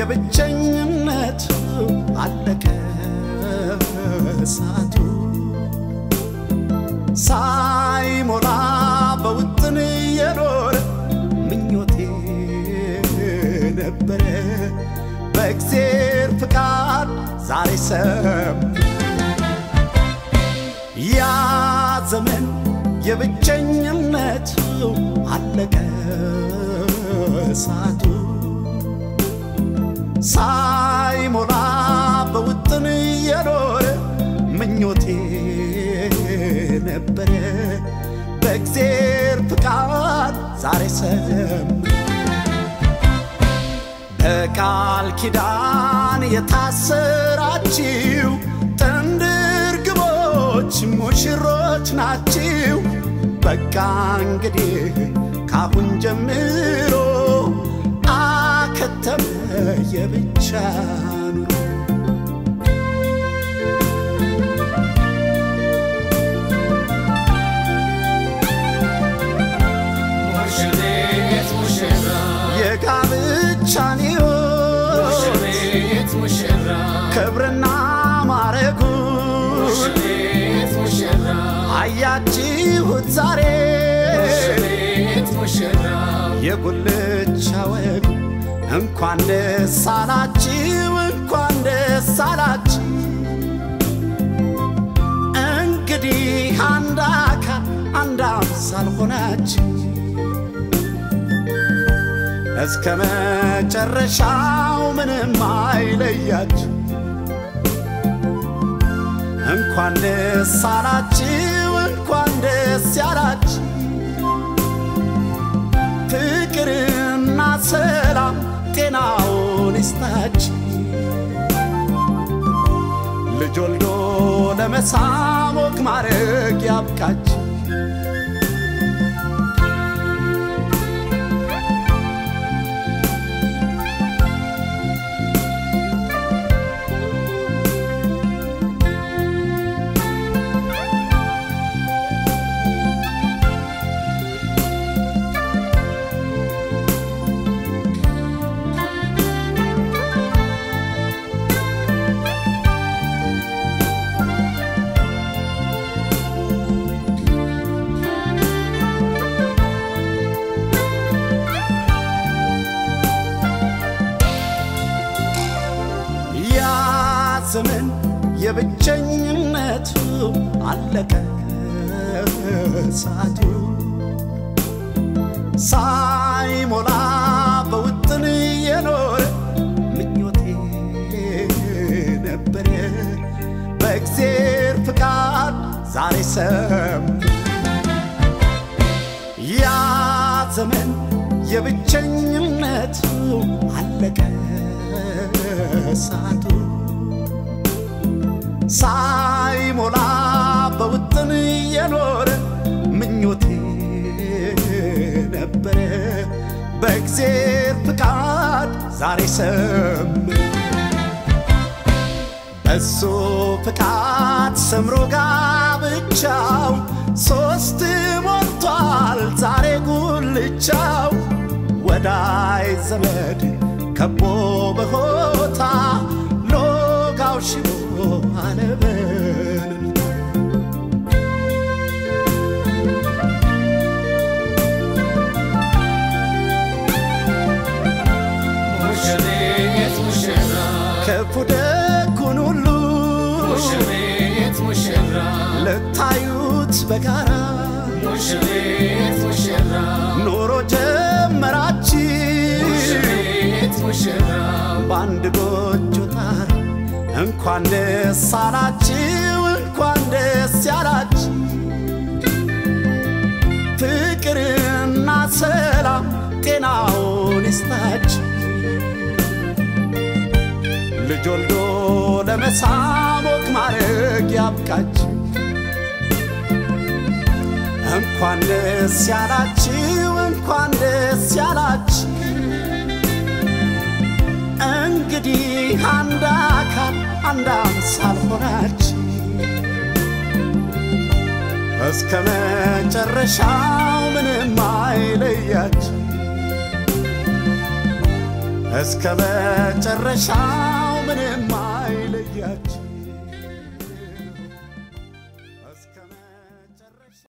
የብቸኝነት አለቀ ሰዓቱ ሳይሞላ በውጥን የኖረ ምኞቴ ነበረ በእግዜር ፍቃድ ዛሬ ሰም ያ ዘመን የብቸኝነት አለቀ ሰዓቱ ሳይሞላ በውጥን የኖረ ምኞቴ ነበረ በእግዜር ፍቃድ ዛሬ ሰም በቃል ኪዳን የታሰራችው ጥንድ ርግቦች ሙሽሮች ናችው። በቃ እንግዲህ ካሁን ጀምሮ አከተመ የብቻ ኑሮ። ሙሽሪት ሙሽራ የጋብቻን ሕይወት ሙሽሪት ሙሽራ ክብርና ማረጉ ሙሽሪት ሙሽራ አያችሁት ዛሬ ሙሽሪት ሙሽራ የጉልቻ ወጉ እንኳን ደስ አላችሁ እንኳን ደስ አላችሁ እንግዲህ አንድ አካል አንድ አምሳል ሆናችሁ እስከ መጨረሻው ምንም አይለያችሁ እንኳን ደስ አላችሁ እንኳን ደስ ያላችሁ ፍቅርና ሰላም ጤናውን ይስጣችሁ ልጅ ወልዶ ለመሳም ወግ ማድረግ ያብቃችሁ ያ ዘመን የብቸኝነቱ አለቀ ሰዓቱ ሳይሞላ በውጥን የኖረ ምኞቴ ነበረ በእግዜር ፍቃድ ዛሬ ሰም ያ ዘመን የብቸኝነቱ አለቀ ሰዓቱ ሳይሞላ በውጥን የኖረ ምኞቴ ነበረ በእግዜር ፍቃድ ዛሬ ሰም በሱ ፍቃድ ሰምሮ ጋብቻው ሶስት ሞልቷል ዛሬ ጉልቻው ወዳይ ዘመድ ከቦ በሆታ ሎጋው ሽቦ አለበል ሙሽሪት ሙሽራ ክፉ ደጉን ሁሉ ሙሽሪት ሙሽራ ልታዩት በጋራ ሙሽሪት ሙሽራ ኑሮ ጀመራችሁ ሙሽሪት ሙሽራ በአንድ ጎጆ ጣራ እንኳን ደስ አላችሁ እንኳን ደስ ያላችሁ ፍቅርና ሰላም ጤናውን ይስጣችሁ ልጅ ወልዶ ለመሳም ወግ ማድረግ ያብቃችሁ እንኳን ደስ ያላችሁ እንኳን ደስ ያላችሁ እንግዲህ አንድ አካል አንድ አምሳል ሆናችሁ እስከ መጨረሻው ምንም አይለያችሁ እስከ መጨረሻው ምንም